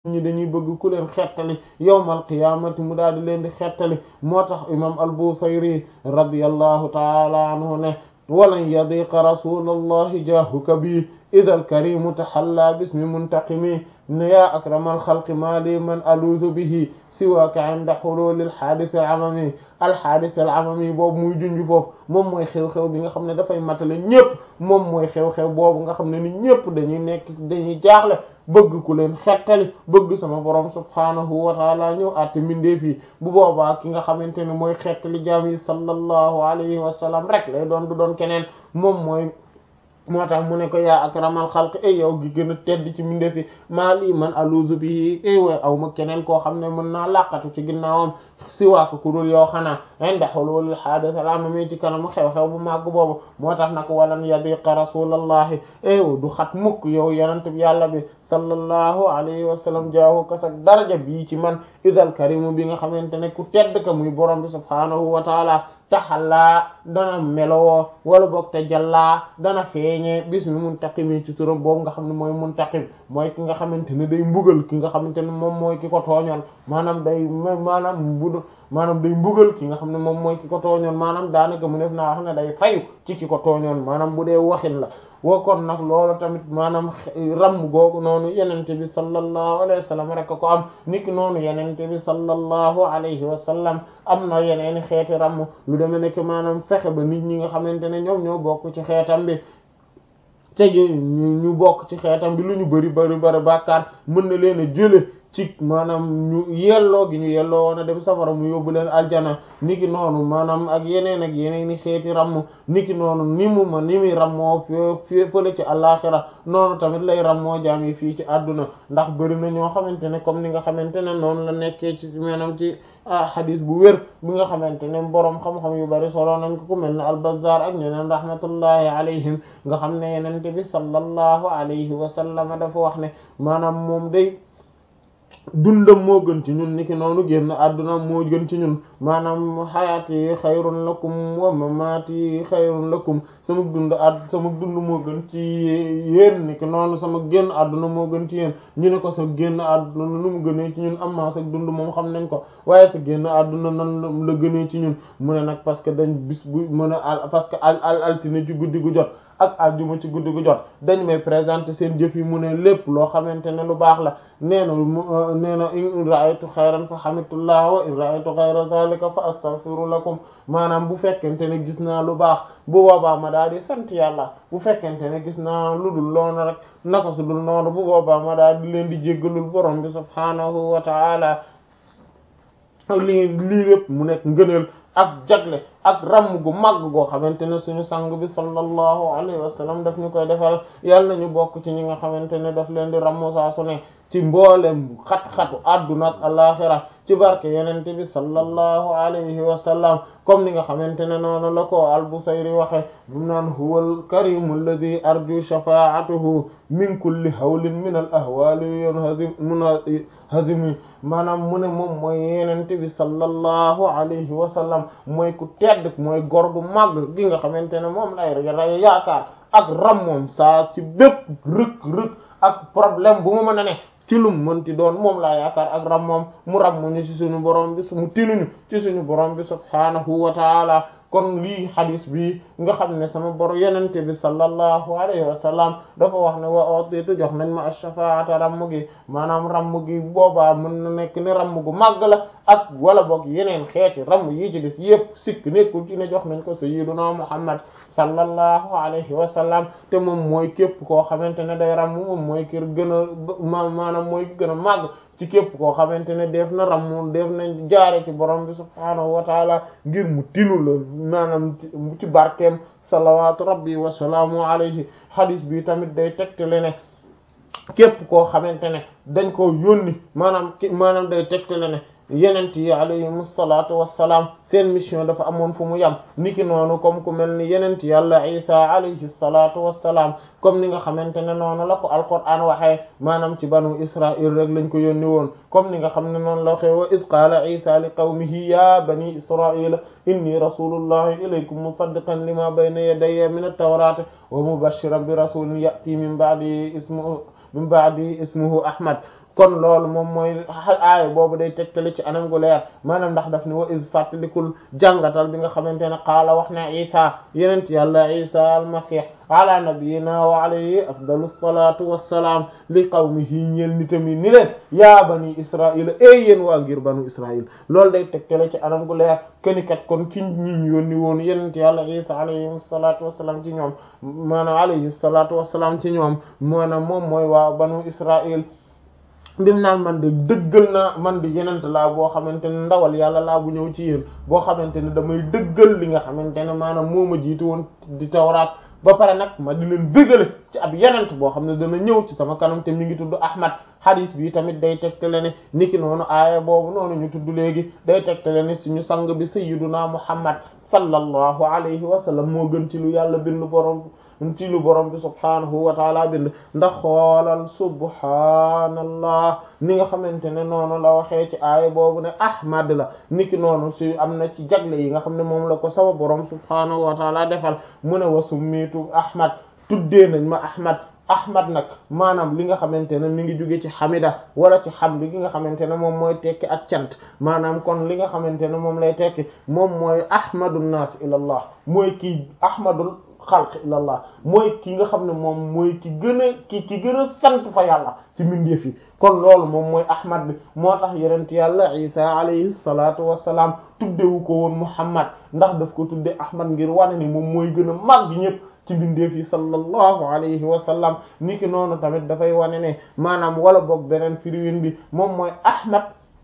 ñi dañuy bëgg ku leen xettali yawmal qiyaamati mu daal di leen di xettali moo tax imam al-Busayri radiyallahu ta'ala anhu ne walan yadiqa rasulallahi jaahuka bi idha al-karimu tahalla bismi muntaqimi ne yaa akramal xalqi maa li man aluuzu bihi siwaaka inda hulul al-haadith al-amami al-haadith al-amami boobu muy junj foofu moom mooy xew-xew bi nga xam ne dafay matale ñépp moom mooy xew-xew boobu nga xam ne ni ñépp dañuy nekk dañuy jaaxle bëgg ku leen xettali bëgg sama borom subhaanahu wa taala ñëw àtte mbindeef yi bu boobaa ki nga xamante ne mooy xettali jaam yi sallallahu alayhi wa sallam rek lay doon du doon keneen moom mooy moo tax mu ne ko yaa akramal xalq ay yow gi gën a tedd ci mbindeef yi maa lii man aluuzu bihi ay way aw ma keneen koo xam ne mën naa laqatu ci ginnaawam si waaka ku dul yow xanaa inda hulul haadith al-amami ci kanamu xew-xew bu màgg boobu moo tax nag walan yadiqa rasulallahi ay du xat mukk yow yonent bi yàlla bi sallallahu alayhi wa sallam jaahu kasak daraja bii ci man idal karimu bi nga xamante ne ku tedd ka muy borom bi subhaanahu wa taala taxallaa dana melowoo wala boog te jàllaa dana feeñee bismi muntaqimi ci turam boobu nga xam ne mooy muntaqim mooy ki nga xamante ne day mbugal ki nga xamante ne moom mooy ki ko tooñoon maanaam day maanaam bu maanaam day mbugal ki nga xam ne moom mooy ki ko tooñoon maanaam daanaka mu def naa wax ne day fayu ci ki ko tooñoon maanaam bu dee waxin la woo kon nag loolu tamit maanaam ramm googu noonu yenente bi sallallahu alayhi wa sallam rek ko am niki noonu yenente bi sallallahu alayhi wa sallam am na yeneeni xeeti ramm lu deme nekk maanaam fexe ba nit ñi nga xamante ne ñoom ñoo bokk ci xeetam bi te ñu bokk ci xeetam bi lu ñu bari bari bari bàkkaar mën na leen a jële ci maanaam ñu yelloo gi ñu yelloo woon a dem safara mu yóbbu leen aljana niki noonu maanaam ak yeneen ak yeneen i xeeti ramm niki noonu ni mu ma ni muy rammoo f fële ci àllaaxira noonu tamit lay rammoo jaam yi fii ci àdduna ndax bëri na ñoo xamante ne comme ni nga xamante ne noonu la nekkee ci maanaam ci xadis bu wér bi nga xamante ne boroom xam-xam yu bari solo nañ ko ku mel ne al-Bazzar ak ñeneen rahmatullahi alayhim nga xam ne yenente bi sallallahu alayhi wa sallam dafa wax ne maanaam moom day dundam moo gën ci ñun niki noonu génn àdduna moo gën ci ñun maanaam xayaati xayrun lakum wa mamaati xayrun lakum sama dund ad sama dund moo gën ci yéen niki noonu sama génn àdduna moo gën ci yéen ñu ne ko sa génn àdduna nu mu gënee ci ñun amma sa dund moom xam nañ ko waaye sa génn àdduna nan la gënee ci ñun mu ne nag parce que dañ bis bu mën a parce que al al altine ci guddi gu jot ak àjjuma ci guddi gu jot dañ may présenter seen jëf yi mu ne lépp loo xamante ne lu baax la nee na nee na in ra'aytu xayran fa hamidullah wa in ra'aytu ghayra zalika fa astaghfiru lakum maanaam bu fekkente ne gis naa lu baax bu boobaa ma daal di sant yàlla bu fekkente ne gis naa lu dul loolu rek naka su dul noonu bu boobaa ma daal di leen di jéggalul borom bi subhaanahu wa ta'ala lii lii lépp mu nekk ngëneel ak jagle ak ramm gu màgg goo xamante ne suñu sang bi sallallahu alayhi wa sallam daf ñu koy defal yàlla nañu bokk ci ñi nga xamante ne daf leen di ramm saa su ne ci mboolem xat-xatu adduna ak alaxira ci barke yenente bi sallallahu alayhi wa sallam comme ni nga xamante ne noonu la ko al-Busayri waxe bu naan huwa al-karimu alladhi arju shafa'atuhu min kulli hawlin min al-ahwali yanhazim munhazimi maanaam mu ne moom mooy yenente bi sallallahu alayhi wa sallam mooy ku tedd mooy gor gu màgg gi nga xamante ne moom lay ray yaakaar ak ram moom saa ci bépp rëk rëk ak problème bu mu mën a ne ci lum mënti doon moom laa yaakaar ak ram moom mu ram ñu ci suñu borom bi mu tinuñu ci suñu borom bi subhaanahu wa taala kon lii xadis bi nga xam ne sama bor yenente bi sallallahu alayhi wa sallam dafa wax ne wa otitu jox nañ ma ash-shafaata ramm gi maanaam ramm gi boobaa mën na nekk ne ramm gu màgg la ak wala boog yeneen xeeti ramm yi ci des yépp sikk nekkul ci ne jox nañ ko sayyiduna muhammad sallallahu alayhi wa sallam te moom mooy képp koo xamante ne day ramm moom mooy kër gën a maanaam mooy gën a màgg ci képp koo xamante ne def na ramm def na jaare ci borom bi subhaanahu wa taala ngir mu tinu la maanaam ci barkeem salawaatu rabbi wa salaamu alayhi hadis bi tamit day tegtale ne képp koo xamante ne dañ koo yónni maanaam maanaam day tegtale ne yenent yi alayhim salaatu wassalaam seen mission dafa amoon fu mu yam niki noonu comme ku mel ni yenent yàlla isa alayhi salaatu wassalaam comme ni nga xamante ne noonu la ko alquran waxee maanaam ci banu israil rek lañ ko yónni woon comme ni nga xam ne noonu la waxee wa id qaala isa li qawmihi ya bani israila inni rasulullahi ilaykum musaddiqan lima bayna yadayya min at-tawrati wa mubashiran bi rasulin ya'ti min ba'di ismuhu min ba'di ismuhu ahmad kon loolu moom mooy aaya boobu day tegtale ci anam gu leer maanaam ndax daf ni wa is fàttalikul jàngatal bi nga xamante ne qaala wax na isa yenent yàlla isa almasih ala nabiyina wa alayhi afdalu salatu wassalaam li qawmihi ñeel nitam yi ni leen yaa bani israila ey yéen waa ngir banu israil loolu day tegtale ci anam gu leer kenikat kon ki ñiñ yónni woon yenent yàlla isa alayhi salatu wassalaam ci ñoom maanaam alayhi salatu wassalaam ci ñoom maanaam moom mooy waa banu israil bim naan man de dëggal naa man de yenent laa boo xamante ne ndawal yàlla laa bu ñëw ci yéen boo xamante ne damay dëggal li nga xamante ne maanaam moo ma jiitu woon di tawraat ba pare nag ma di leen bégale ci ab yenent boo xam ne dana ñëw ci sama kanam te mi ngi tudd Ahmad hadis bi tamit day tegtale ne niki noonu aaya boobu noonu ñu tudd léegi day tegtale ne suñu sang bi sayyiduna Muhammad sallallahu alayhi wa sallam moo gën ci lu yàlla bind borom ci lu borom bi subhaanahu wa taala bind ndax xoolal subhaanallah ni nga xamante ne noonu la waxee ci aaya boobu ne ahmad la niki noonu si am na ci jagle yi nga xam ne moom la ko sama borom subhaanahu wa taala defal mu ne wa summitu ahmad tuddee nañ ma ahmad ahmad nag maanaam li nga xamante ne mi ngi jóge ci xamida wala ci xamdi gi nga xamante ne moom mooy tekki ak cant maanaam kon li nga xamante ne moom lay tekki moom mooy ahmadu naas ilallah mooy kii ahmadul xalq ilallah mooy ki nga xam ne moom mooy ki gën a ki ki gën a sant fa yàlla ci mbindeef yi kon loolu moom mooy ahmad bi moo tax yonent yàlla isa alayhi salaatu wassalaam tuddewu ko woon muhammad ndax daf ko tudde ahmad ngir wane ni moom mooy gën a màgg ñëpp ci bindeef yi sallallahu alayhi wa sallam niki noonu tamit dafay wane ne maanaam wala boog beneen firiwin bi moom mooy ahmad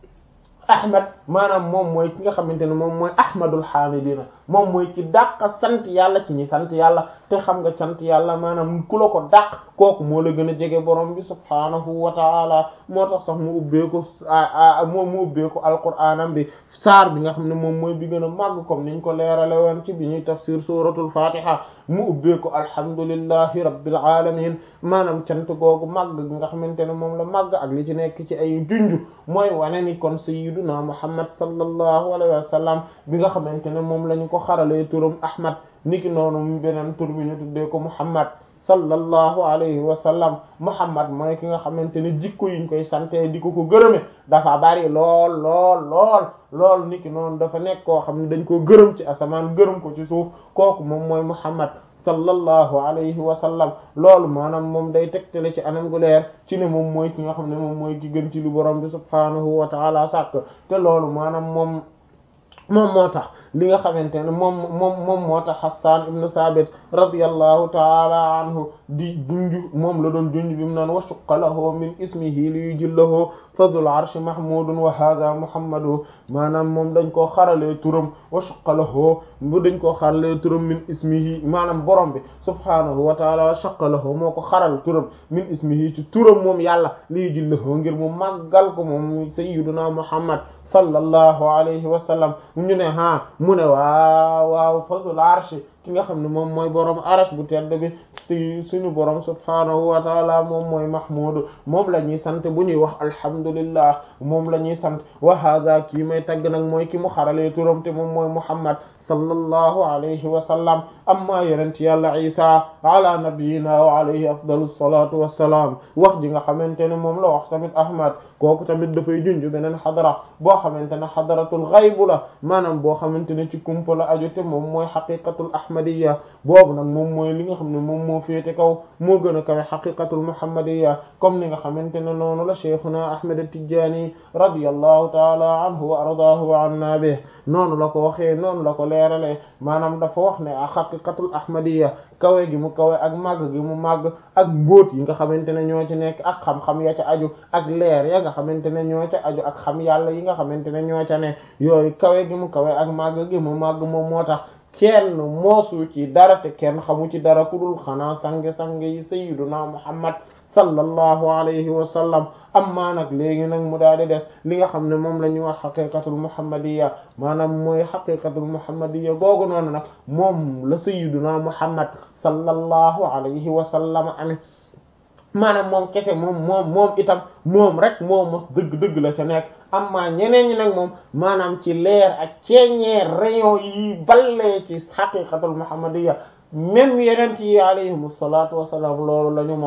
ahmad maanaam moom mooy ki nga xamante ne moom mooy ahmadul hamidina moom mooy ki dàq sant yàlla ci ñi sant yàlla te xam nga sant yàlla maanaam ku la ko dàq kooku moo la gën a jege borom bi subhaanahu wa taala moo tax sax mu ubbee ko moom mu ubbee ko alquraanam bi saar bi nga xam ne moom mooy bi gën a màgg comme niñ ko leerale woon ci bi ñuy tafsir suratul fatiha mu ubbee ko alhamdulillahi rabbil alamin maanaam cant googu màgg gi nga xamante ne moom la màgg ak li ci nekk ci ay junj mooy wane ni kon sayyiduna muhammad sallallahu alayhi wa sallam bi nga xamante ne moom lañu ko xaralee turam ahmad niki noonu beneen tur bi ñu tuddee ko muhammad sallallahu alayhi wa sallam muhammad mooy ki nga xamante ne jikko yiñ koy sante di ko ko gërëme dafa bari lool lool lool lool niki noonu dafa nekk koo xam ne dañ ko gërëm ci asamaan gërëm ko ci suuf kooku moom mooy muhammad sallallahu alayhi wa sallam loolu maanaam moom day tegtale ci anam gu leer ci ne moom mooy ki nga xam ne moom mooy ki gën ci lu borom bi subhaanahu wa taala sàkk te loolu maanaam moom moom moo tax li nga xamante ne moom moom moom moo tax Hassan ibn Thabit radiyallahu taala anhu di junj moom la doon junj bi mu naan wa shaqqa lahu min ismihi li yujillahu fadhul arshi mahmudun wa hadha muhammadu maanaam moom dañ koo xaralee turam wa shaqqa lahu bu dañ koo xaralee turam min ismihi maanaam borom bi subhaanahu wa taala wa shaqqa lahu moo ko xaral turam min ismihi ci turam moom yàlla li yujillahu ngir mu màggal ko moom sayyiduna muhammad sallallahu alayhi wa sallam ñu ne ha mu ne waaw waaw fadhul arshi ki nga xam ne moom mooy borom arash bu tedd bi si suñu borom subhaanahu wa taala moom mooy mahmud moom la ñuy sant bu ñuy wax alhamdulillah moom la ñuy sant wa hadha kii may tagg nag mooy ki mu xaralee turam te moom mooy muhammad sallallahu alayhi wa sallam amma yonent yàlla isa ala nabiyina wa alayhi afdalu salatu wassalaam wax ji nga xamante ne moom la wax tamit ahmad kooku tamit dafay junj beneen xadara boo xamante ne xadaratul xaybu la maanaam boo xamante ne ci kumpa la aju te moom mooy xaqiqatul ahmadiyya boobu nag moom mooy li nga xam ne moom moo féete kaw moo gën a kawe xaqiqatul muhammadiyya comme ni nga xamante ne noonu la cheikhuna ahmad at-tijani radiyallahu taala anhu wa ardaahu wa anna bih noonu la ko waxee noonu la ko leerale maanaam dafa wax ne a xaqiqatul ahmadiyya kawe gi mu kawe ak màgg gi mu màgg ak mbóot yi nga xamante ne ñoo ci nekk ak xam-xam ya ca aju ak leer ya nga xamante ne ñoo ca aju ak xam yàlla yi nga xamante ne ñoo ca ne yooyu kawe gi mu kawe ak màgg gi mu màgg moom moo tax kenn moosu ci dara te kenn xamu ci dara ku dul xanaa sange-sange yi sayyiduna muhammad sallallahu alayhi wa sallam amma nag léegi nag mu daal di des li nga xam ne moom la ñuy wax xaqiqatul muhammadiyya maanaam mooy xaqiqatul muhammadiyya googu noonu nag moom la sayyiduna muhammad sallallahu alayhi wa sallam ame maanaam moom kese moom moom moom itam moom rek moom mos dëgg-dëgg la ca nekk amma ñeneen ñi nag moom maanaam ci leer ak ceeñeer rayon yi ballee ci xaqiqatul muhammadiyya même yeneen yi alayhimu salaatu wassalaam loolu la ñu mos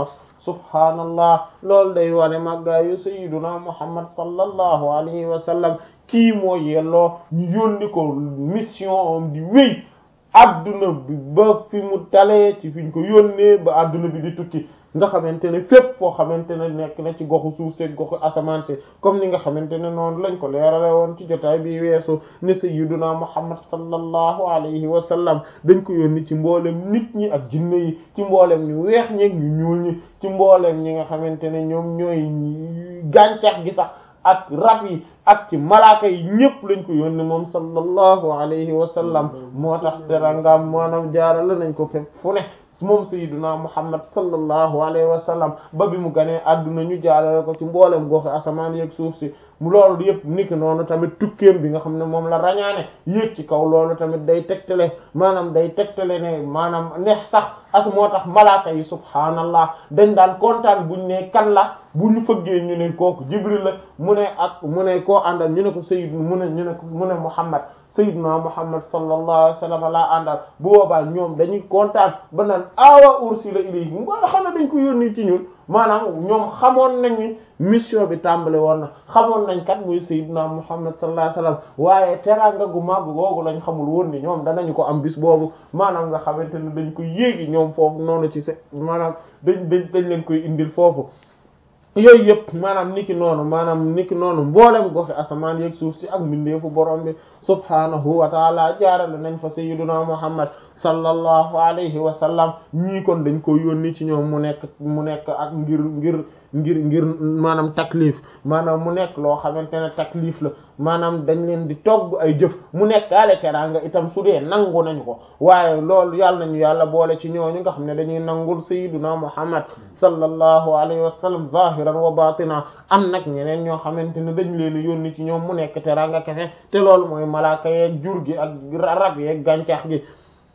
subhaanallah loolu day wane màggaayu sayyiduna muhammad sallallahu alayhi wa sallam kii moo yelloo ñu yónni ko mission am di wéy adduna bi ba fi mu talee ci fiñ ko yónnee ba adduna bi di tukki nga xamante ne fépp foo xamante ne nekk na ci goxu suuf si goxu asamaan si comme ni nga xamante ne noonu lañ ko leerale woon ci jotaay bi weesu ne sayyiduna muhammad sallallahu alayhi wa sallam dañ ko yónni ci mboolem nit ñi ak jinne yi ci mboolem ñu weex ñi ñu ñuul ñi ci mboolem ñi nga xamante ne ñoom ñooy gàncax gi sax ak rab yi ak ci malaaka yi ñëpp lañ ko yónni moom sallallahu alayhi wa sallam moo tax terangam maanaam jaarale nañ ko fépp fu ne moom sayyiduna muhammad sallallahu alayhi wa sallam ba bi mu ganee adduna ñu jaarale ko ci mboolem goxi asamaan yeeg suuf si mu loolu yëpp niki noonu tamit tukkeem bi nga xam ne moom la rañaane yéeg ci kaw loolu tamit day tegtale maanaam day tegtale ne maanaam neex sax as moo tax malaaka yi subhaanallah dañ daan kontaan buñ ne kan la bu ñu fëggee ñu ne kooku jibril la mu ne ak mu ne koo àndal ñu ne ko sayyid mu ne ñu ne ko mu ne muhammad sayyidna muhammad sallallahu alayhi wa sallam laa àndal bu boobaa ñoom dañuy kontaan ba naan awa ursila ilayhi mu nga xam ne dañ ko yónni ci ñun maanaam ñoom xamoon nañu mission bi tàmbale woon na xamoon nañ kat muy sayyidna muhammad sallallahu alayhi wa sallam waaye teraanga gu màgg googu lañ xamul woon ni ñoom danañu ko am bis boobu maanaam nga xamante ne dañ ko yéegi ñoom foofu noonu ci se maanaam dañ dañ dañ leen koy indil foofu yooyu yëpp maanaam niki noonu maanaam niki noonu mboolem goxi asamaan yeeg suuf si ak mbindeefu borom bi subhaanahu wa taala jaarale nañ fa sayyiduna muhammad sallallahu alayhi wa sallam ñii kon dañ ko yónni ci ñoom mu nekk mu nekk ak ngir ngir ngir ngir maanaam taklif maanaam mu nekk loo xamante ne taklif la maanaam dañ leen di togg ay jëf mu nekk ale teraanga itam su dee nangu nañu ko waaye loolu yàlla nañu yàlla boole ci ñooñu nga xam ne dañuy nangul sayyiduna muhammad sallallahu alayhi wa sallam zahiran wa batina am nag ñeneen ñoo xamante ne dañ leen yónni ci ñoom mu nekk teraanga kese te loolu mooy malaaka yeeg jur gi ak rab yeeg gàncax gi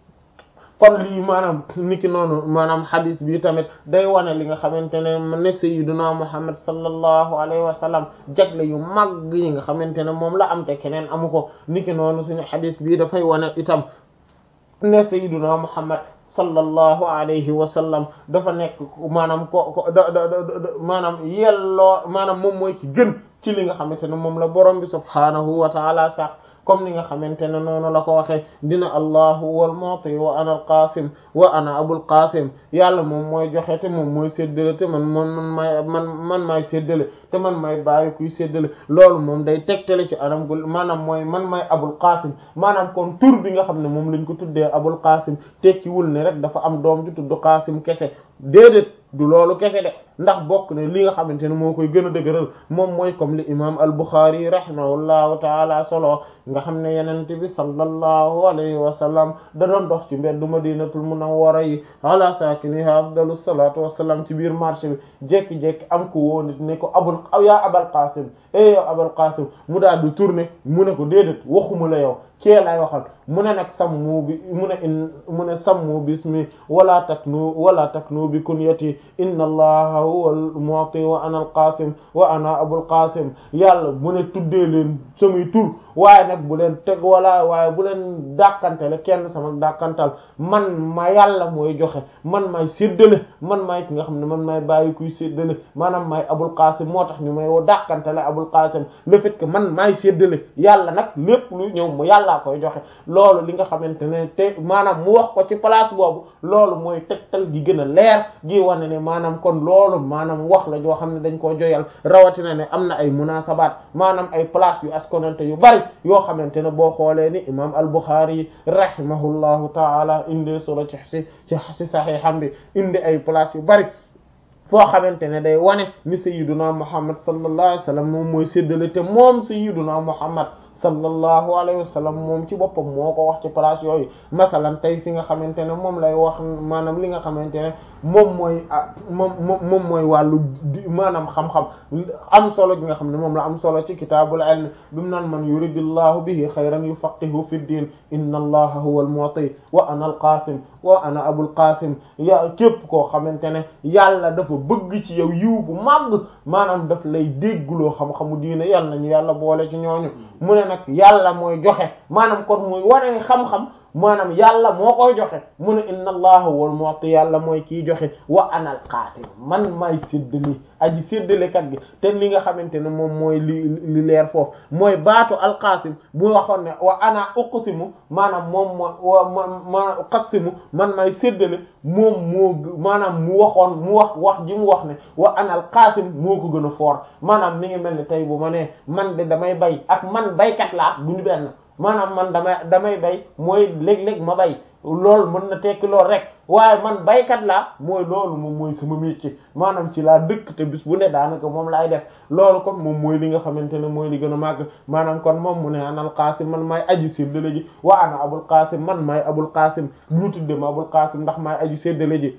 kon lii maanaam niki noonu maanaam hadis bi tamit day wane li nga xamante ne ne sayyiduna muhammad sallallahu alayhi wa sallam jagle yu mag yi nga xamante ne moom la am te keneen amu ko niki noonu suñu hadis bii dafay wane itam ne sayyiduna muhammad sallallahu alayhi wa sallam dafa nekk maanaam ko ko da da maanaam yelloo maanaam moom mooy ci gën ci li nga xamante ne moom la borom bi subhaanahu wa taala sax comme ni nga xamante ne noonu la ko waxee dina allahu wal mu'ti wa ana al qasim wa ana abul qasim yàlla moom mooy joxe te moom mooy séddale te man man man maay man man maay séddale te man maay bàyyi kuy séddale loolu moom day tegtale ci anam gu maanaam mooy man maay abul qasim maanaam kon tur bi nga xam ne moom lañ ko tuddee abul qasim tekkiwul ne rek dafa am doom ju tudd qasim kese déedéet du loolu kese de ndax bokk ne li nga xamante ne moo koy gën a dëgëral moom mooy comme li imam al-Bukhari rahimahullahu taala solo nga xam ne yenente bi sallallahu alayhi wa sallam da doon dox ci mbeddu madinatul munawwara yi ala sakiniha afdalu salatu wassalam ci biir marché bi jekki-jekki am ko woo nit ne ko abul yaa abal qasim e yow abal qasim mu daal di tourner mu ne ko déedéet waxuma la yow kee lay waxal mu ne nag sammu bi mu ne in mu ne sammu bismi wala taknu wala taknu bi kunyati inna allaha huwa al-mu'ti wa ana al-qasim wa ana abul qasim yàlla mu ne tuddee leen samay tur waaye nag bu leen teg wala waaye bu leen dàkkantele kenn sama dàkkantal man ma yàlla mooy joxe man maay séddale man maay ki nga xam ne man maay bàyyi kuy séddale maanaam maay abul qasim moo tax ñu may woo dàkkantele abul qasim le fait que man maay séddale yàlla nag lépp lu ñëw mu yàllaa koy joxe loolu li nga xamante ne te maanaam mu wax ko ci place boobu loolu mooy tegtal gi gën a leer gi wane ne maanaam kon loolu maanaam wax la joo xam ne dañ koo joyal rawatina ne am na ay munasabaat maanaam ay place yu askonante yu bari yoo xamante ne boo xoolee ni imam al-Bukhari rahimahullahu taala indi solo ci si ci si saxiixam bi indi ay place yu bari foo xamante ne day wane ni sayyiduna Muhammad sallallahu alayhi wa sallam moom mooy séddale te moom sayyiduna Muhammad sallallahu alayhi wa sallam moom ci boppam moo ko wax ci place yooyu masalan tey fi nga xamante ne moom lay wax maanaam li nga xamante ne moom mooy moom moom mooy wàllu maanaam xam-xam am solo gi nga xam ne moom la am solo ci kitaabul ilm bi mu naan man yuridillahu bihi xayran yufaqihu fi ddin inna allaha huwa al-mu'ti wa ana al-qasim wa ana abul qasim ya képp koo xamante ne yàlla dafa bëgg ci yow yiw bu màgg maanaam daf lay déggloo xam-xamu diine yàlla nañu yàlla boole ci ñooñu mu ne nag yàlla mooy joxe maanaam kon muy wane ni xam-xam maanaam yàlla moo koy joxe mu ne inna allaha wal mu'ti yàlla mooy kiy joxe wa anal qaasim man maay séddale aji séddalekat gi te li nga xamante ne moom mooy li li leer foofu mooy baatu alqaasim bu waxoon ne wa ana uqsimu maanaam moom moo wa ma uqsimu man maay séddale moom moo maanaam mu waxoon mu wax wax ji mu wax ne wa anal qaasim moo ko gën a foor maanaam mi ngi mel ni tey bu ma nee man de damay bay ak man baykat laa duñu benn maanaam man damay damay bay mooy léeg-léeg ma bay loolu mën na tekki loolu rek waaye man baykat laa mooy loolu moom mooy sama métier maanaam ci laa dëkk te bis bu ne daanaka moom laay def loolu kon moom mooy li nga xamante ne mooy li gën a màgg maanaam kon moom mu ne anal qaasim man maay aji séddale ji wa ana abul qaasim man maay abul qaasim ñu tudde ma abul qaasim ndax maay aji séddale ji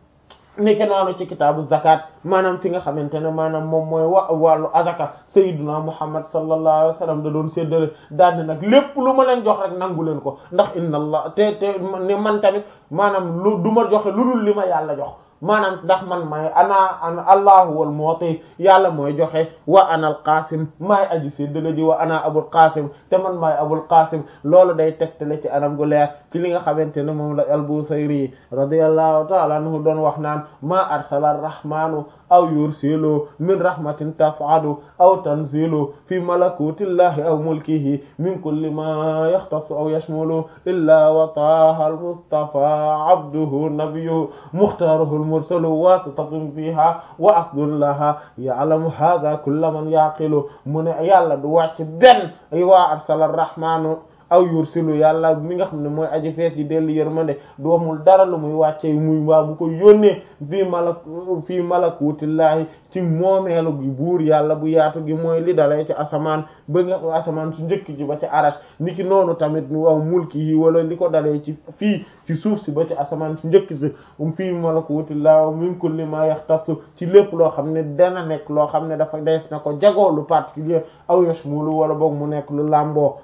niki noonu ci kitaabu zakat maanaam fi nga xamante ne maanaam moom mooy wa wàllu azaka sayyiduna muhammad sallallahu alayhi wa sallam da doon séddale daal nag lépp lu ma leen jox rek nangu leen ko ndax inna allah te te ne man tamit maanaam lu du ma joxe lu dul li ma yàlla jox maanaam ndax man may ana ana allahu wal mu'ti yàlla mooy joxe wa ana al qasim maay aji séddale ji wa ana abul qasim te man maay abul qasim loolu day tegtale ci anam gu leer ci li nga xamante ne moom la al-Busayri radiyallahu ta'ala anhu doon wax naan ma arsala ar-rahmanu aw yursilu min rahmatin tas'adu aw tanzilu fi malakutillahi aw mulkihi min kulli ma yaxtassu aw yashmulu illa wa taha al-mustafa abduhu nabiyyu mukhtaruhu al-mursalu wasitatun fiha wa asdun laha ya'lamu hadha kullu man yaqilu mu ne yàlla du wàcc benn ay waa arsala ar-rahmanu aw yursilu yàlla mi nga xam ne mooy aji fees ji dellu yërmande doomul dara lu muy wàcce muy waa bu ko yónnee fii malak fii malakutillahi ci moomeelu gi buur yàlla bu yaatu gi mooy li dalee ci asamaan ba nga asamaan su njëkk ji ba ci arash ni ki noonu tamit waaw mulki yi wala li ko dalee ci fii ci suuf si ba ci asamaan su njëkk si um fii malakutillahi min kulli ma yaxtassu ci lépp loo xam ne dana nekk loo xam ne dafa def na ko jagoo lu particulier aw yashmulu wala boog mu nekk lu làmboo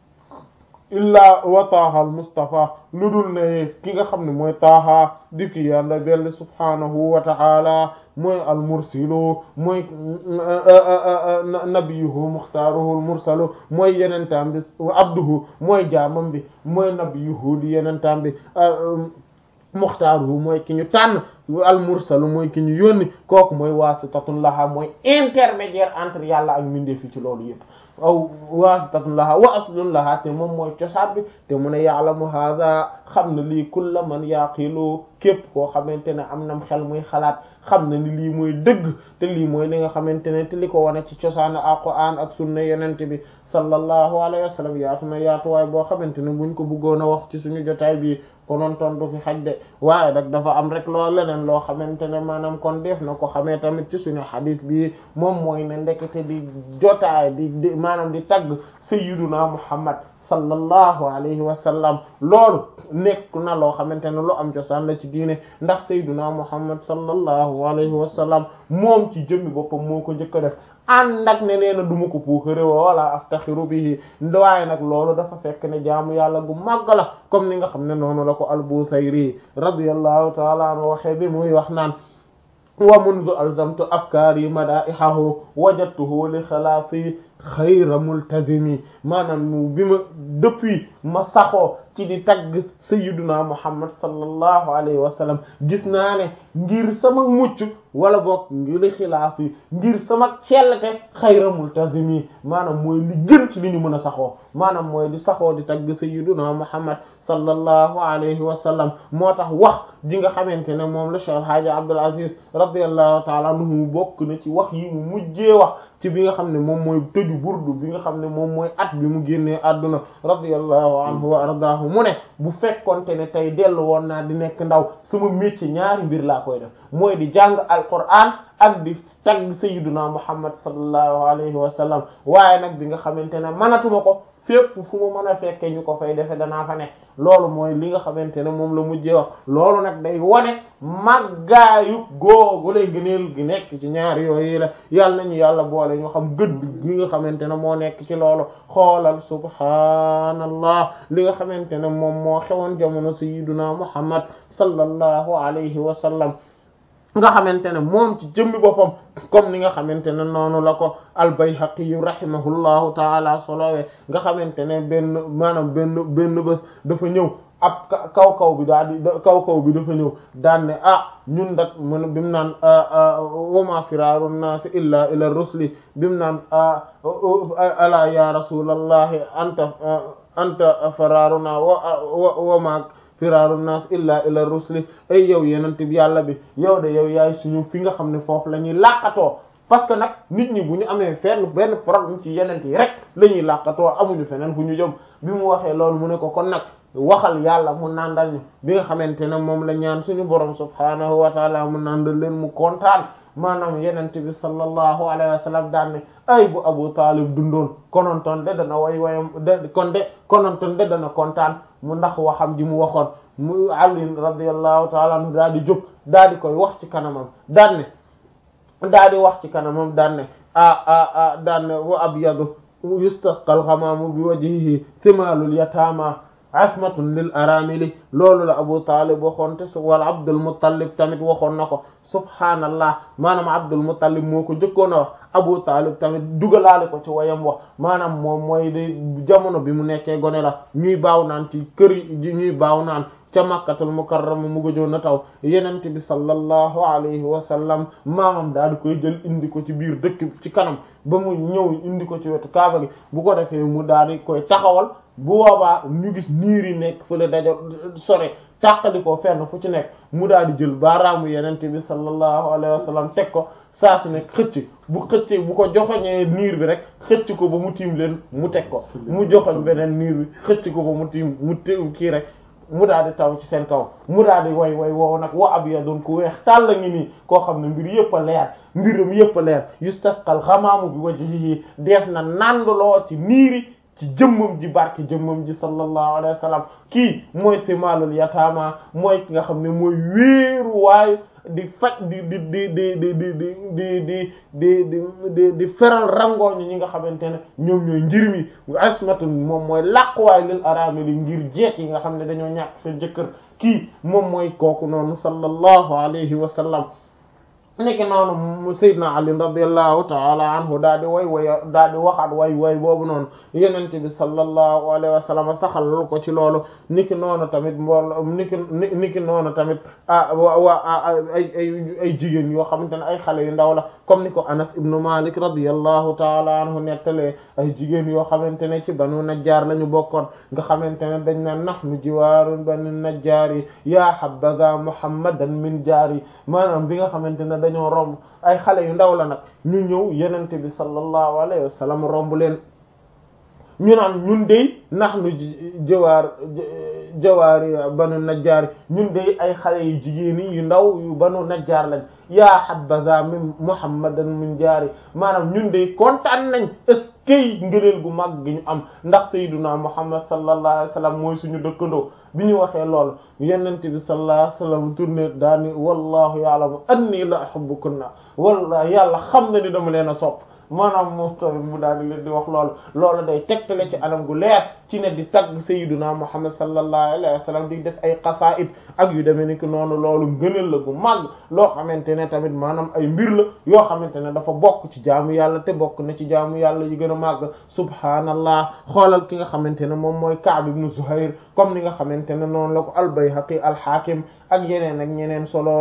illaa wa taaha al mustafa lu dul ne ki nga xam ne mooy taaha di ki yàlla belli subhanahu wa ta'ala mooy al mursilu mooy nabiyuhu muxtaaruhu al mursalu mooy yenentaam bi abduhu mooy jaamam bi mooy nabiyuhu di yenentaam bi muxtaaruhu mooy ki ñu tànn al mursalu mooy ki ñu yónni kooku mooy waasitatun laha mooy intermédiaire entre yàlla ak mbindeef fi ci loolu yëpp aw waasitatun laha wa aslun laha te moom mooy cosaan bi te mu ne ya'lamu hadha xam na lii kulla man yaqilu képp koo xamante ne am nam xel muy xalaat xam na ni lii mooy dëgg te lii mooy li nga xamante ne te li ko wane ci cosaan alquran ak sunna yenente bi sallallahu alayhi wa sallam yaatu na yaatuwaay boo xamante ne buñ ko bëggoon a wax ci suñu jotaay bi konoon ton du fi xaj de waaye nag dafa am rek loo leneen loo xamante ne maanaam kon def na ko xamee tamit ci suñu xadis bi moom mooy ne ndekete di jotaay di di maanaam di tagg sayyiduna muhammad sallallahu alayhi wa sallam loolu nekk na loo xamante ne lu am cosaan la ci diine ndax sayyiduna muhammad sallallahu alayhi wa sallam moom ci jëmmi boppam moo ko njëkk a def ànd ak ne nee na du ma ko puukare wala aftaxiru bihi waaye nag loolu dafa fekk ne jaamu yàlla gu màgg la comme ni nga xam ne noonu la ko al-Busayri radiyallahu ta'ala anhu waxee bi muy wax naan wa mundu alzamtu afkaari madaihahu wajadtuhu li xalaasi xayra multazimi maanaam bi ma depuis ma saxoo ci di tagg sayyiduna muhammad sallallahu alayhi wa sallam gis naa ne ngir sama mucc wala boog ngir xilaas yi ngir sama cellte xayra multazimi maanaam mooy li gën ci li ñu mën a saxoo maanaam mooy di saxoo di tagg sayyiduna muhammad sallallahu alayhi wa sallam moo tax wax ji nga xamante ne moom la Cheikh Hadji Abdul Aziz radiyallahu ta'ala anhu bokk na ci wax yi mu mujjee wax ci bi nga xam ne moom mooy tëju burdu bi nga xam ne moom mooy at bi mu génnee àdduna radiyallahu anhu wa ardaahu mu ne bu fekkonte ne tey dellu woon naa di nekk ndaw sama métier ñaari mbir laa koy def mooy di jàng alquran ak di tagg sayyiduna muhammad sallallahu alayhi wa sallam waaye nag bi nga xamante ne manatuma ko fépp fu mu mën a fekkee ñu ko fay defe danaa fa ne loolu mooy li nga xamante ne moom la mujjee wax loolu nag day wone màggaayu googu lay gëneel gi nekk ci ñaari yooyu la yàlla nañu yàlla boole ñu xam gëdd gi nga xamante ne moo nekk ci loolu xoolal subhaanallah li nga xamante ne moom moo xewoon jamono sayyiduna muhammad sallallahu alayhi wa sallam nga xamante ne moom ci jëmmi boppam comme ni nga xamante ne noonu la ko al-Bayhaqi yu rahimahullahu taala solowee nga xamante ne benn maanaam benn benn bés dafa ñëw ab kaw kaw bi daal di kaw kaw bi dafa ñëw daan ne ah ñun dat mun bi mu naan wama firaaru naasi illa ila rusli bi mu naan ala ya rasulallahi anta anta faraaruna wa wama firaaru naas illa ila rusli ay yow yenent bi yàlla bi yow de yow yaay suñu fi nga xam ne foofu la ñuy làqatoo parce que nag nit ñi bu ñu amee fenn benn problème ci yenent yi rek la ñuy làqatoo amuñu feneen fu ñu jëm bi mu waxee loolu mu ne ko kon nag waxal yàlla mu nàndal ñu bi nga xamante ne moom la ñaan suñu borom subhaanahu wa taala mu nàndal leen mu kontaan maanaam yenent bi sallallahu alayhi wa sallam daan ne ay bu Abu Talib dundoon konontoon de dana way wayam de kon de konontoon de dana kontaan mu ndax waxam ji mu waxoon mu Ali radiyallahu taala anhu daal di jóg daal di koy wax ci kanamam daan ne daal di wax ci kanamam daan ne ah ah ah daan ne wa abyadu yustasqal ghamamu bi wajhihi thimalul yatama asmatun lil aramili loolu la Abu Talib waxoon te su wala Abdul Muttalib tamit waxoon na ko subhaanallah maanaam Abdul Muttalib moo ko jëkkoon a wax Abu Talib tamit dugalaale ko ci wayam wax maanaam moom mooy di jamono bi mu nekkee gone la ñuy baaw naan ci kër yi ñuy baaw naan ca Makkatul Mukarrama mu gëjoon na taw Yonent bi sallallahu alayhi wa sallam maamam daal di koy jël indi ko ci biir dëkk ci kanam ba mu ñëw indi ko ci wetu Kaaba gi bu ko defee mu daal di koy taxawal bu boobaa ñu gis niir yi nekk fële dajo sore tàqali ko fenn fu ci nekk mu daal di jël baaraamu yenente bi sallallahu alayhi wa sallam teg ko saa su nekk xëcc bu xëccee bu ko joxoñee niir bi rek xëcc ko ba mu tiim leen mu teg ko mu joxoñ beneen niir bi xëcc ko ba mu tiim mu tiim kii rek mu daal di taw ci seen kaw mu daal di way way woow nag wa abyadun ku weex tàll ngi nii koo xam ne mbir yëpp a leer mbiram yëpp a leer yustasqal xamaamu bi wajhihi def na nandloo ci niiri ci jëmmam ji barke jëmmam ji sallallahu alayhi wa sallam kii mooy simalul yataama mooy ki nga xam ne mooy wéeru waayu di faj di di di di di di di di di di di di di feral rangooñu ñi nga xamante ne ñoom ñooy njir mi asmatun moom mooy làquwaay lil aramili ngir jeet yi nga xam ne dañoo ñàkk seen jëkkër kii moom mooy kooku noonu sallallahu alayhi wa sallam nekk noonu Seydina Ali radiyallahu ta'ala anhu daal di way way daal di waxaat way way boobu noonu Yonent bi sallallahu alayhi wa sallam saxal ko ci loolu niki noonu tamit mbool niki niki noonu tamit ah waa ay ay ay jigéen yoo xamante ne ay xale yu ndaw la comme ni ko Anas ibnu Malik radiyallahu ta'ala anhu nettalee ay jigéen yoo xamante ne ci Banu Najjar la ñu bokkoon nga xamante ne dañ na nahnu jiwaarun Banu Najjar yi yaa habbaza Muhammadan min jaari maanaam bi nga xamante ne dañoo romb ay xale yu ndaw la nag ñu ñëw yenente bi sallallahu alayhi wa sallam romb leen ñu naan ñun dey nax nu jawaar jawaari banu najjaar ñun dey ay xale yu jigéen yu ndaw yu banu najjaar lañ yaa habbaza min muhammadan min jaari maanaam ñun dey kontaan nañ est-ce que ngëneel gu mag gi ñu am ndax sayyiduna muhammad sallallahu alayhi wa sallam mooy suñu dëkkandoo bi ñu waxee loolu yonent bi sallallahu alayhi wa sallam tourné daani wallahu ya'lamu anni la uhibbukunna wallahi yàlla xam na ni dama leen a sopp maanaam moom tamit mu daal di leen di wax loolu loolu day tegtale ci anam gu leer ci ne di tagg sayyiduna muhammad sallallahu alayhi wa sallam di def ay qasaid ak yu demee ni ki noonu loolu ngëneel la gu mag loo xamante ne tamit maanaam ay mbir la yoo xamante ne dafa bokk ci jaamu yàlla te bokk na ci jaamu yàlla yi gën a màgg subhaanallah xoolal ki nga xamante ne moom mooy Ka'b ibn Zuhayr comme ni nga xamante ne noonu la ko al-Bayhaqi al-Hakim ak yeneen ak ñeneen solo